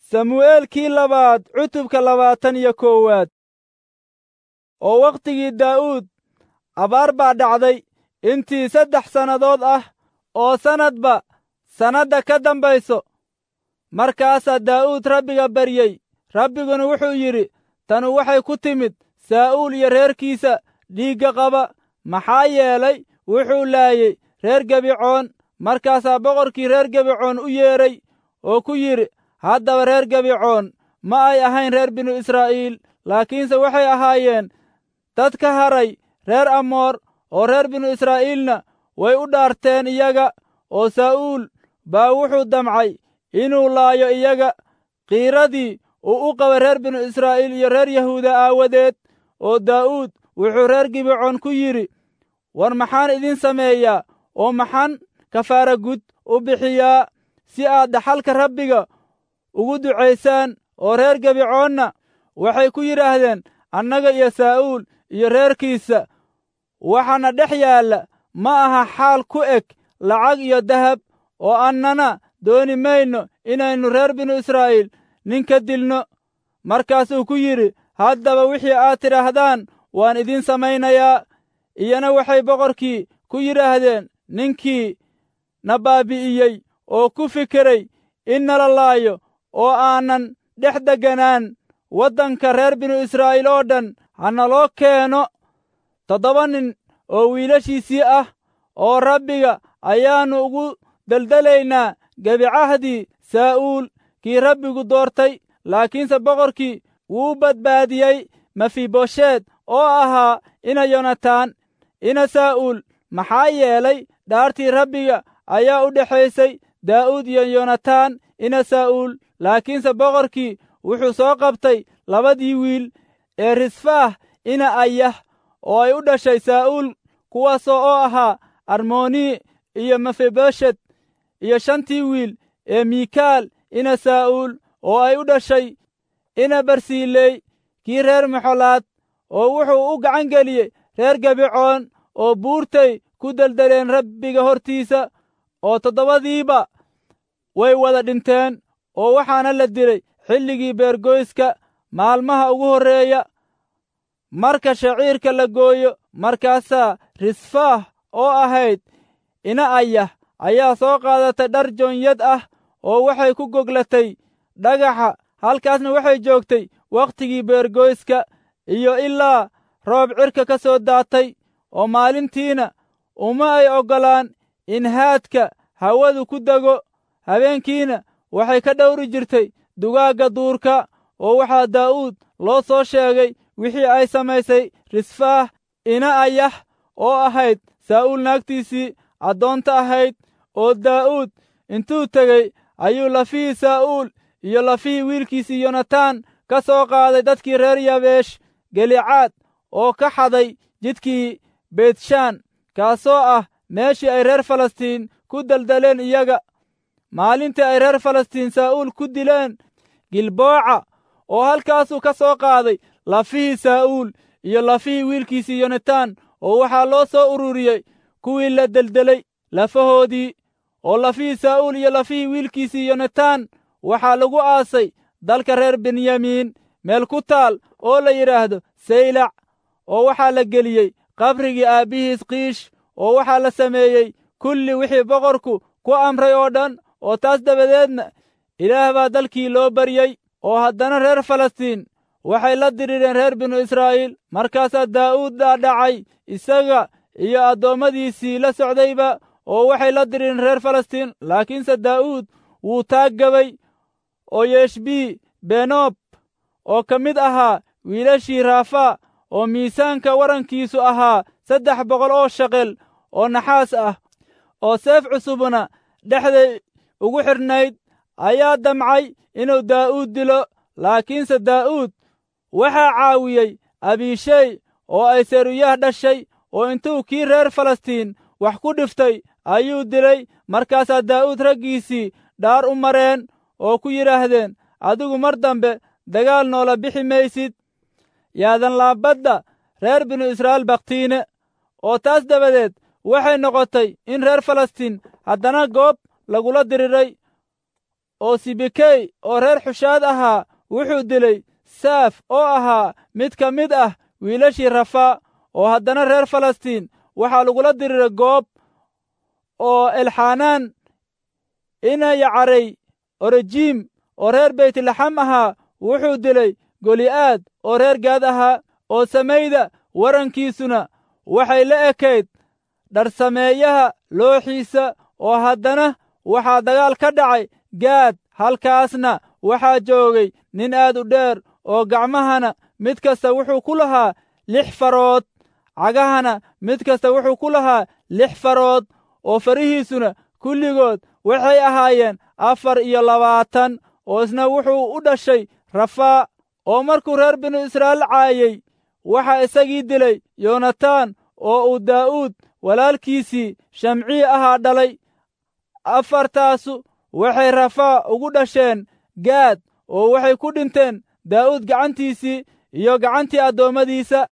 samu'eelkii labaad cutubka labaatan iyo koowaad oo wakhtigii daa'uud abaar baa dhacday intii saddex sannadood ah oo sannadba sannadda ka dambayso markaasaa daa'uud rabbiga baryey rabbiguna wuxuu yidhi tanu waxay ku timid saa'uul iyo reerkiisa dhiigga qaba maxaa yeelay wuxuu laayey reer gebicoon markaasaa boqorkii reer gebicoon u yeedhay oo ku yidhi haddaba reer gebicoon ma ay ahayn reer binu israa'iil laakiinse waxay ahaayeen dad ka haray reer amoor oo reer binu israa'iilna way u dhaarteen iyaga oo saa'uul baa wuxuu damcay inuu laayo iyaga qiiradii uu u qaba reer binu israa'iil iyo reer yahuuda aawadeed oo daa'uud wuxuu reer gibecoon ku yidhi war maxaan idin sameeyaa oo maxaan kafaara gud u bixiyaa si aad dhaxalka rabbiga ugu ducaysaan oo reer gebicoonna waxay ku yidhaahdeen annaga iyo saa'uul iyo reerkiisa waxaana dhex yaalla ma aha xaal ku eg lacag iyo dahab oo annana dooni mayno inaynu reer binu israa'iil nin ka dilno markaasuu ku yidhi haddaba wixii aad tidhaahdaan waan idiin samaynayaa iyana waxay boqorkii ku yidhaahdeen ninkii na baabi'iyey oo ku fikiray in nala laayo oo aanan dhex degganaan waddanka reer binu israa'iil oo dhan ha naloo keeno toddoba nin oo wiilashiisii ah oo rabbiga ayaannu ugu deldelaynaa gebicahdii saa'uul kii rabbigu doortay laakiinse boqorkii wuu badbaadiyey mefibosheed oo ahaa ina yonataan ina saa'uul maxaa yeelay dhaartii rabbiga ayaa u dhexaysay daa'uud iyo yonataan ina saa'uul laakiinse boqorkii wuxuu soo qabtay labadii wiil ee risfaah ina ayah oo ay u dhashay saa'uul kuwaasoo oo ahaa armoni iyo mefiboshet iyo shantii wiil ee miikaal ina saa'uul oo ay u dhashay ina barsiiley kii reer maxolaad oo wuxuu u gacan geliyey reer gebicoon oo buurtay ku deldeleen rabbiga hortiisa oo toddobadiiba way wada dhinteen oo waxaana la dilay xilligii beergoyska maalmaha ugu horreeya marka shaciirka la gooyo markaasaa risfaah oo ahayd ina ayah ayaa soo qaadatay dhar joonyad ah oo waxay ku goglatay dhagaxa halkaasna waxay joogtay wakhtigii beergoyska iyo ilaa roob cirka ka soo daatay oo maalintiina uma ay oggolaan in haadka hawadu ku dego habeenkiina waxay ka dhowri jirtay dugaagga duurka oo waxaa daa'uud loo soo sheegay wixii ay samaysay risfaah ina ayah oo ahayd saa'uul naagtiisii addoonta ahayd oo daa'uud intuu tegey ayuu lafihii saa'uul iyo lafihii wiilkiisii yonataan ka soo qaaday dadkii reer yabeesh gelicaad oo ka xaday jidkii beytshaan kaasoo ah meeshii ay reer falastiin ku deldeleen iyaga maalintii ay reer falastiin saa'uul ku dileen gilbooca oo halkaasuu ka soo qaaday lafihii saa'uul iyo lafihii wiilkiisii yonataan oo waxaa loo soo ururiyey kuwii la deldelay lafahoodii oo lafihii saa'uul iyo lafihii wiilkiisii yonataan waxaa lagu aasay dalka reer benyamiin meel ku taal oo la yidhaahdo saylac oo waxaa la geliyey qabrigii aabbihiis kiish oo waxaa la sameeyey kulli wixii boqorku ku amray oo dhan oo taas dabadeedna ilaah baa dalkii loo baryey oo haddana reer falastiin waxay la dirireen reer binu israa'iil markaasaa daa'uud dhaadhacay isaga iyo addoommadiisii la socdayba oo waxay la dirireen reer falastiin laakiinse daa'uud wuu taaggabay oo yeshbii benoob oo ka mid ahaa wiilashii raafaa oo miisaanka warankiisu ahaa saddex boqol oo shaqel oo naxaas ah oo seef cusubna dhexday ugu xidhnayd ayaa damcay inuu daa'uud dilo laakiinse daa'uud waxaa caawiyey abiishey oo ay seruyah dhashay oo intuu kii reer falastiin wax ku dhiftay ayuu dilay markaasaa daa'uud raggiisii dhaar u mareen oo ku yidhaahdeen adigu mar dambe dagaal noola bixi maysid yaadan laabadda reer binu israa'iil bakhtiine oo taas dabadeed waxay noqotay in reer falastiin haddana goob lagula diriray oo sibikey oo reer xushaad ahaa wuxuu dilay saaf oo ahaa mid ka mid ah wiilashii rafaa oo haddana reer falastiin waxaa lagula diriray goob oo elxanaan ina yacarey orejiim oo reer beytlaxam ahaa wuxuu dilay goli'aad oo reer gaad ahaa oo samayda warankiisuna waxay la ekayd dharsameeyaha looxiisa oo haddana waxaa dagaal ka dhacay gaad halkaasna waxaa joogay nin aad u dheer oo gacmahana mid kasta wuxuu ku lahaa lix farood cagahana mid kasta wuxuu ku lahaa lix farood oo farihiisuna kulligood waxay ahaayeen afar iyo labaatan oo isna wuxuu u dhashay rafaa oo markuu reer binu israa'iil caayey waxaa isagii dilay yoonataan oo uu daa'uud walaalkiisii shamcii ahaa dhalay afartaasu waxay rafaa ugu dhasheen gaad oo waxay ku dhinteen daa'uud gacantiisii iyo gacantii addoommadiisa